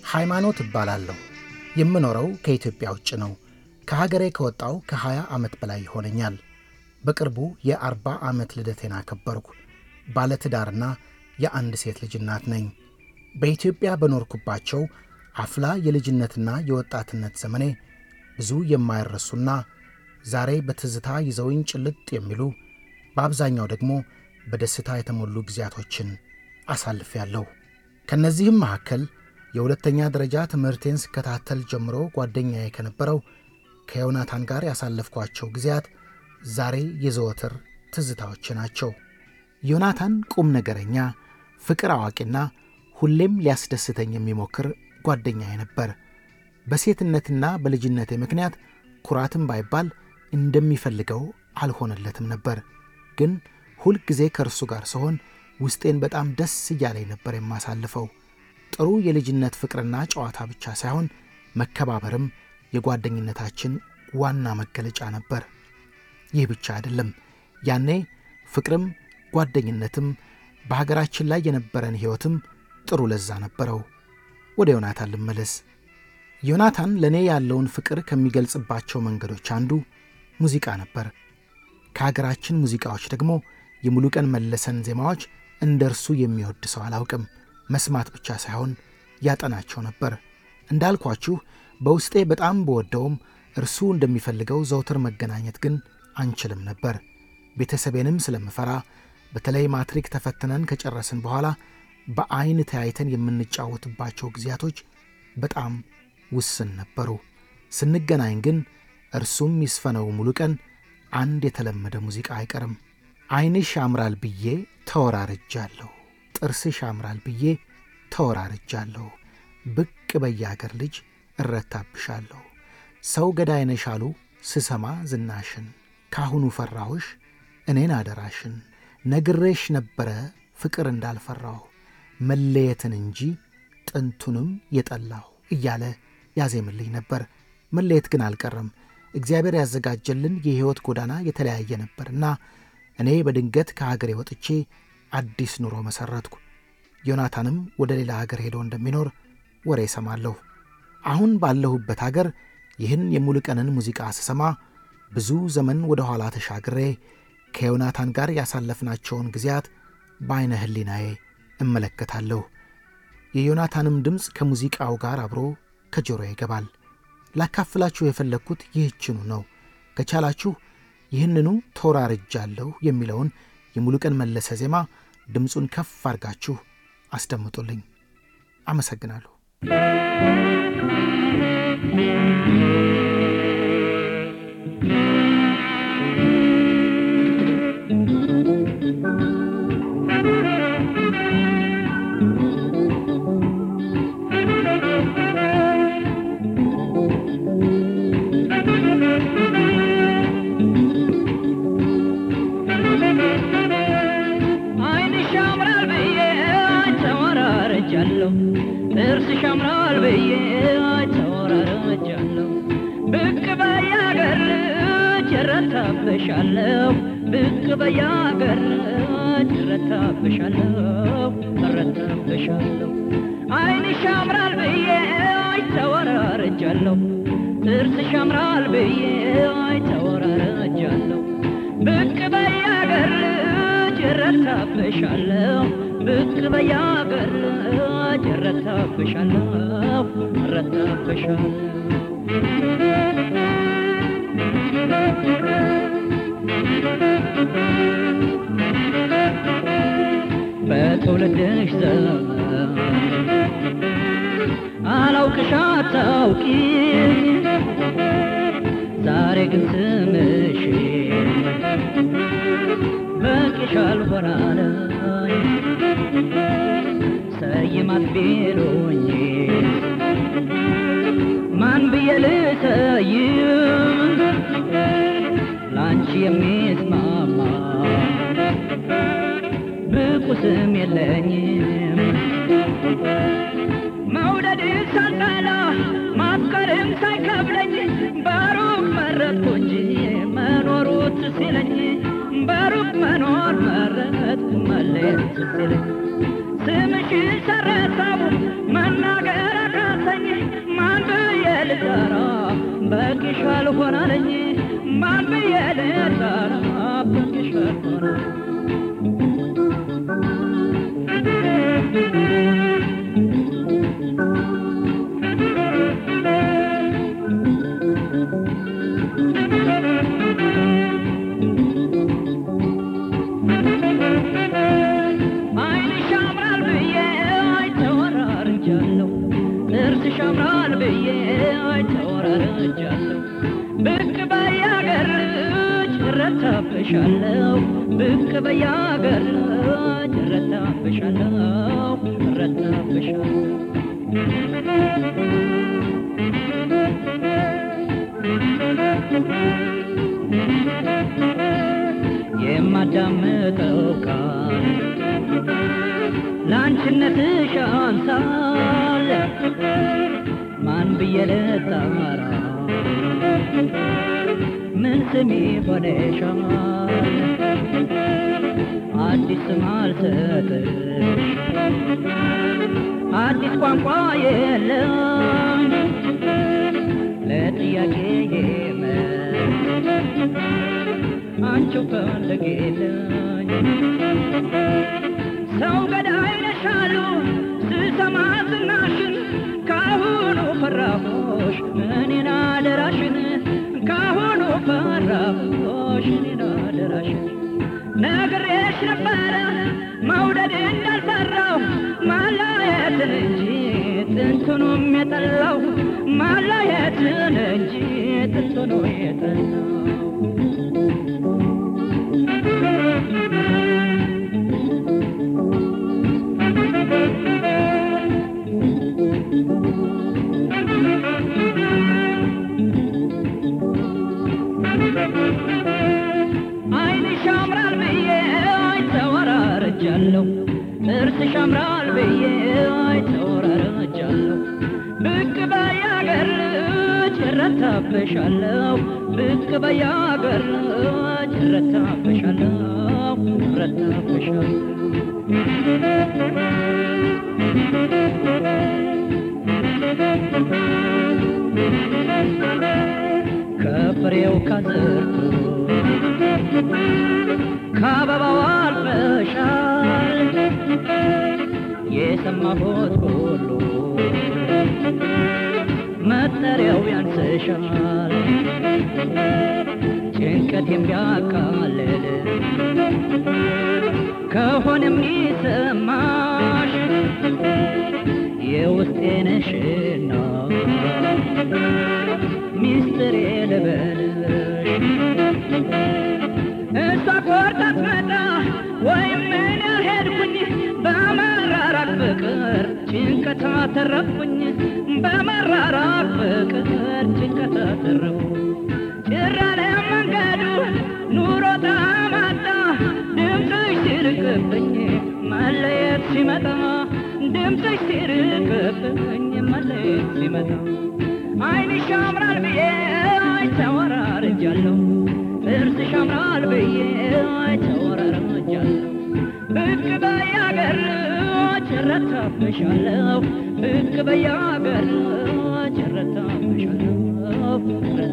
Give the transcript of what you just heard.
ሃይማኖት እባላለሁ። የምኖረው ከኢትዮጵያ ውጭ ነው። ከሀገሬ ከወጣው ከ20 ዓመት በላይ ይሆነኛል። በቅርቡ የአርባ ዓመት ልደቴን አከበርኩ። ባለትዳርና የአንድ ሴት ልጅ እናት ነኝ። በኢትዮጵያ በኖርኩባቸው አፍላ የልጅነትና የወጣትነት ዘመኔ ብዙ የማይረሱና ዛሬ በትዝታ ይዘውኝ ጭልጥ የሚሉ በአብዛኛው ደግሞ በደስታ የተሞሉ ጊዜያቶችን አሳልፌያለሁ። ከእነዚህም መካከል የሁለተኛ ደረጃ ትምህርቴን ስከታተል ጀምሮ ጓደኛዬ ከነበረው ከዮናታን ጋር ያሳለፍኳቸው ጊዜያት ዛሬ የዘወትር ትዝታዎች ናቸው። ዮናታን ቁም ነገረኛ፣ ፍቅር አዋቂና ሁሌም ሊያስደስተኝ የሚሞክር ጓደኛዬ ነበር። በሴትነትና በልጅነቴ ምክንያት ኩራትም ባይባል እንደሚፈልገው አልሆነለትም ነበር። ግን ሁልጊዜ ከእርሱ ጋር ስሆን ውስጤን በጣም ደስ እያለኝ ነበር የማሳልፈው። ጥሩ የልጅነት ፍቅርና ጨዋታ ብቻ ሳይሆን መከባበርም የጓደኝነታችን ዋና መገለጫ ነበር። ይህ ብቻ አይደለም። ያኔ ፍቅርም ጓደኝነትም በሀገራችን ላይ የነበረን ሕይወትም ጥሩ ለዛ ነበረው። ወደ ዮናታን ልመለስ። ዮናታን ለእኔ ያለውን ፍቅር ከሚገልጽባቸው መንገዶች አንዱ ሙዚቃ ነበር። ከሀገራችን ሙዚቃዎች ደግሞ የሙሉቀን መለሰን ዜማዎች እንደ እርሱ የሚወድ ሰው አላውቅም። መስማት ብቻ ሳይሆን ያጠናቸው ነበር። እንዳልኳችሁ በውስጤ በጣም በወደውም እርሱ እንደሚፈልገው ዘውትር መገናኘት ግን አንችልም ነበር። ቤተሰቤንም ስለምፈራ በተለይ ማትሪክ ተፈትነን ከጨረስን በኋላ በዐይን ተያይተን የምንጫወትባቸው ጊዜያቶች በጣም ውስን ነበሩ። ስንገናኝ ግን እርሱም ይስፈነው ሙሉቀን አንድ የተለመደ ሙዚቃ አይቀርም። ዐይንሽ ያምራል ብዬ ተወራርጃለሁ፣ ጥርስሽ ያምራል ብዬ ተወራርጃለሁ፣ ብቅ በየአገር ልጅ እረታብሻለሁ፣ ሰው ገዳይ ነሽ አሉ ስሰማ ዝናሽን፣ ካሁኑ ፈራሁሽ እኔን አደራሽን፣ ነግሬሽ ነበረ ፍቅር እንዳልፈራሁ መለየትን እንጂ ጥንቱንም የጠላሁ እያለ ያዜምልኝ ነበር። መለየት ግን አልቀረም። እግዚአብሔር ያዘጋጀልን የሕይወት ጎዳና የተለያየ ነበርና እኔ በድንገት ከሀገሬ ወጥቼ አዲስ ኑሮ መሠረትኩ። ዮናታንም ወደ ሌላ ሀገር ሄዶ እንደሚኖር ወሬ እሰማለሁ። አሁን ባለሁበት ሀገር ይህን የሙሉቀንን ሙዚቃ ስሰማ ብዙ ዘመን ወደ ኋላ ተሻግሬ ከዮናታን ጋር ያሳለፍናቸውን ጊዜያት በዐይነ ሕሊናዬ እመለከታለሁ። የዮናታንም ድምፅ ከሙዚቃው ጋር አብሮ ከጆሮ ይገባል። ላካፍላችሁ የፈለግኩት ይህችኑ ነው። ከቻላችሁ ይህንኑ ተወራርጃለሁ የሚለውን የሙሉቀን መለሰ ዜማ ድምፁን ከፍ አድርጋችሁ አስደምጡልኝ። አመሰግናለሁ። ዓይንሽ ያምራል ብዬ ተወራርጃለሁ፣ ጥርስሽ ያምራል ብዬ ተወራርጃለሁ። ብቅ በያገር እረታብሻለሁ፣ ብቅ በያገር እረታብሻለሁ፣ እረታብሻለሁ። ዓይንሽ ያምራል ብዬ ተወራርጃለሁ፣ ጥርስሽ ያምራል ብዬ ተወራርጃለሁ። ብቅ በያገር እረታብሻለሁ ብቅ በያገር እረታብሻለሁ እረታብሻለሁ በትውልድሽ ዘመን አላውቅሽ አታውቂኝ ዛሬ ግን ስምሽ በቂሻል ሆናለኝ ሰይማት ቢሉኝ ማን ብዬ ልሰይም ላንቺ የሚስማማ ብቁ ስም የለኝም መውደድ ሳልጠላ ማፍቀርም ሳይከብለኝ በሩቅ መረጥኩ እንጂ መኖሩ ትስ ይለኝ በሩቅ መኖር መረጥኩ ተቀመጥኩ መለየት ስትለኝ ስምሽን ሰረሳው መናገር አቃተኝ ማን ብዬ ልጠራ በቂሽ አልሆናለኝ ማን ብዬ ልጠራ በቂሽ አልሆናለኝ ዓይንሽ ያምራል ብዬ አይተወራርጃለሁ ጥርስሽ ያምራል ብዬ አይተወራርጃለሁ ብቅ በያገርች እረታብሻለሁ ብቅ በያገርች እረታብሻለሁ እረታብሻለሁ የማዳምጠው ቃል ለአንቺነትሽ አንሳል ማን ብዬ ልጣራ ምን ስሜ ሆነሻል አዲስ ስም አልሰጥሽ አዲስ ቋንቋ የለም ለጥያቄ መልስ አንቺው ፈልጌለኝ ሰው ገዳይ ነሻሉ ስሰማ ዝናሽን ካሁኑ ፈራሁሽ እኔን አደራሽን ካሁኑ ፈራሁሽ እኔን አደራሽን ነግሬሽ ነበረ መውደድ እንዳልፈራው ማላየትን እንጂ ጥንቱንም የጠላው ማላየትን እንጂ ጥንቱኑ የጠላው ዓይንሽ ያምራል ብዬ አይተወራረጃለሁ ጥርስሽ ያምራል ብዬ አይተወራረጃለሁ ብቅ በያገርች እረታብሻለሁ ብቅ በያገርች እረታብሻለሁ እረታብሻለሁ ከፍሬው ከዝርቱ ከአበባው አልፈሻል የሰማሁት ሁሉ መጠሪያው ያንስሻል ጭንቀት የሚያቃልል ከሆነ የሚሰማሽ የውስጤ ነሽና ሚስጥሬ ልበልሽ እሷ ቆርጣ ትመጣ ወይም ምን ሄድኩኝ በመራራቅ ፍቅር ጭንቀት አተረፍኩኝ በመራራቅ ፍቅር ጭንቀት አተረፍኩኝ ጭራለ መንገዱ ኑሮ ታማጣ ድምፅሽ ሲርቅብኝ መለየት ሲመጣ ድምፅሽ ሲርቅብኝ መለየት ሲመጣ ዓይንሽ ያምራል ብዬ አይተወራርጃለሁ ጥርስሽ ያምራል ብዬ አይተወራርጃለሁ ብቅ በያገርች እረታብሻለሁ ብቅ በያገርች እረታብሻለሁ